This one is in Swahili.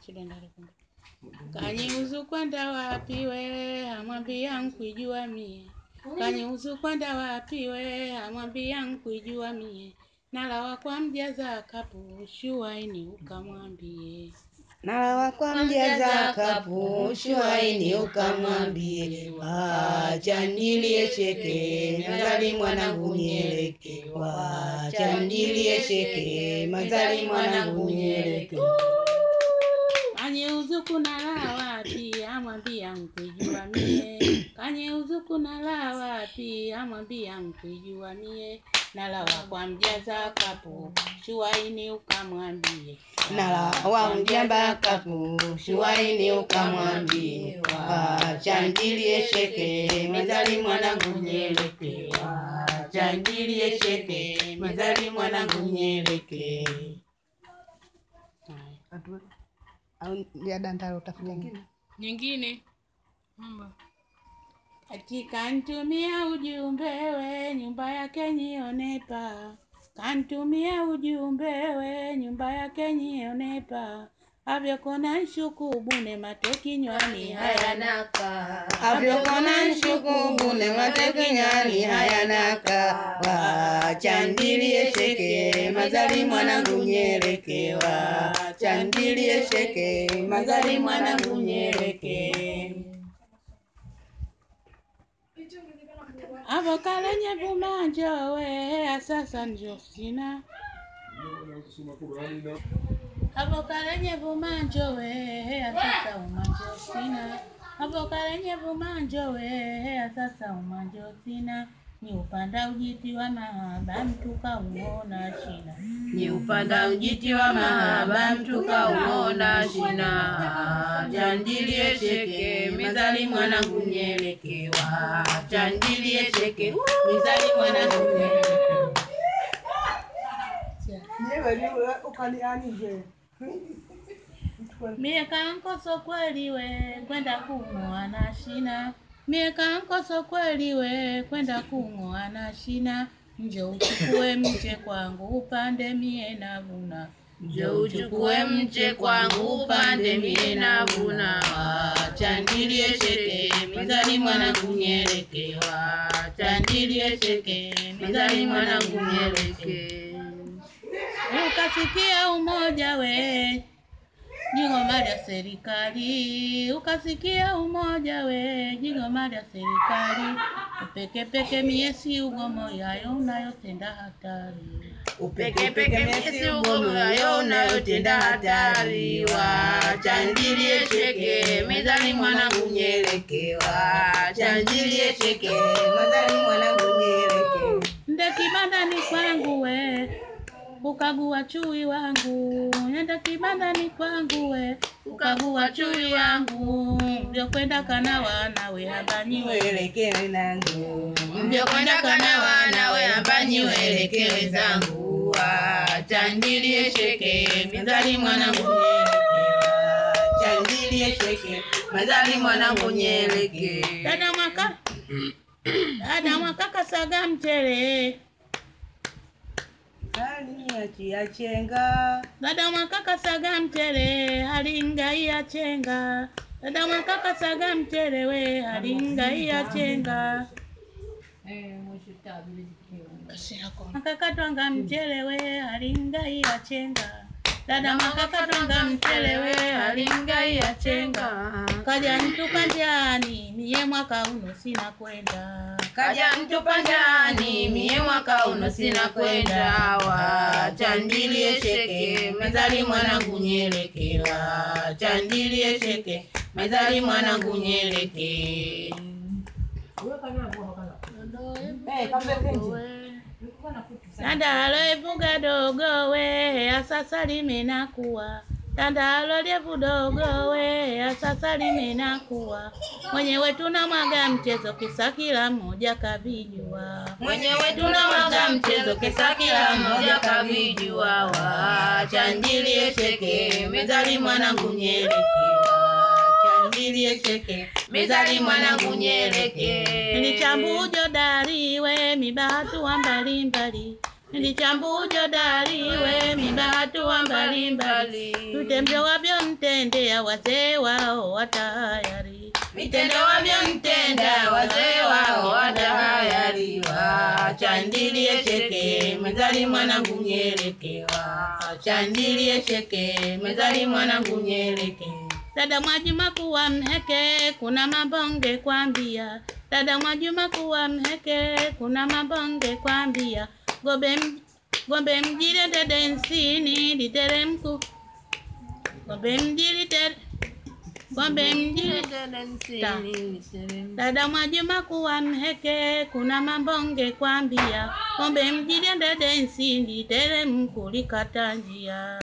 Kaniuzu kwenda wapi we, amwambia nkuijua mie. Kaniuzu kwenda wapi we, amwambia nkuijua mie. Nalawa kwa mjaza kapu, shuaini ukamwambie. Nalawa kwa mjaza kapu, shuaini ukamwambie. Wacha niliesheke, mazali mwanangu nyeleke. Wacha niliesheke, mazali mwanangu nyeleke. Kaniuzu kunala wapi, amwambia nkuijua mie. Kaniuzu kunala wapi, amwambia nkuijua mie. Nalawa kwa mjaza kapu, shuaini ukamwambie. Nalawa mjamba kapu, shuaini ukamwambie. Wacha niliesheke, mazali mwanangu nyeleke. Wacha niliesheke, mazali mwanangu nyeleke. Au ya dandaro utafuta ingine? Nyingine. Ati kantumia ujumbe we nyumba yake nionepa. Kantumia ujumbe we nyumba yake nionepa. Avyokona nshuku bune mate kinywani hayanaka. Avyokona nshuku bune mate kinywani hayanaka. Wacha niliesheke, mazali mwanangu nyeleke. Wacha niliesheke, mazali mwanangu nyeleke. Avokalenye vumanje we sasa njo sina. Avokalenye vumanje we sasa umanjo sina. Avokalenye vumanje we sasa umanjo sina. Ni upanda ujiti wa mahaba mtu kauona shina. Ni upanda ujiti wa mahaba mtu kauona shina. Wacha niliesheke, mazali mwanangu nyeleke. Wacha niliesheke, mazali mwanangu nyeleke. Mie kankoso kweli we kwenda kung'oa na shina. Mie kankoso kweli we kwenda kung'oa na shina. Njo uchukue mche kwangu upande mie navuna. Njo uchukue mche kwangu upande mie navuna. Wacha niliesheke, mazali mwanangu nyeleke. Wacha niliesheke, mazali mwanangu nyeleke. Ukasikia umoja we jigoma lya serikali. Ukasikia umoja we jigoma lya serikali. Upeke peke mie si ugomo yayo unayotenda hatari. Upeke peke miesi ugomo yayo unayotenda hatari. Wacha niliesheke, mazali mwanangu nyeleke. Wacha niliesheke, mazali mwanangu nyeleke. Nde kibandani kwangu we ukagua chui wangu. Nenda kibandani kwangu we ukagua chui wangu. Vyokwenda kana wanawe habanyi we Welekewe nangu. Mvyokwenda kana wanawe ambanyi welekewe zangu. Wacha niliesheke, mazali mwanangu nyeleke. Wacha niliesheke, mazali mwanangu nyeleke. Dada mwaka dada mwaka kasaga mchele. Sani achia chenga. Dada mwaka kasaga mchele halingai ya chenga. Dada mwaka kasaga mchele we halingai ya chenga. Makakatwanga mchele we halingai ya chenga. Dada mwaka katwanga mchele we halingai ya chenga. Kaja ntupa njiani mie mwaka uno sina kwenda. Kaja mtupa njani, mie mwaka uno sina kwenda. Wacha niliesheke, mazali mwanangu nyeleke. Wacha niliesheke, mazali mwanangu nyeleke. Tandalo evuga dogo we asasa limenakuwa Tandalo lyevu dogo we asasa limenakuwa Mwenyewe tunamwaga mchezo kisa kila mmoja kavijua Mwenyewe tunamwaga mchezo kisa kila mmoja kavijua. Wacha niliesheke, mezali mwanangu nyeleke. Wacha niliesheke, mezali mwanangu nyeleke. Nilichambujo dari we mibahatu wa mbalimbali Nilichambujo dari we mibahatu wa mbalimbali Tutembyo wavyo mte wavyomtendea wazee wao watayari vitendo wavyomtenda wazee wao watahayariwa. Chandilie cheke mezali mwanangu nyelekewa, chandilie cheke mezali mwanangu nyeleke. Dada Mwajuma kuwa mheke, kuna mabonge kwambia. Dada Mwajuma kuwa mheke, kuna mabonge kwambia. Gombe m- gombe mjire dede nsini literemku gombe mjiri tere gombe mjiri Ta. Dada Mwajuma kuwa mheke, kuna mabonge kwambia. Gombe mjiri dede nsini literemku likata njia.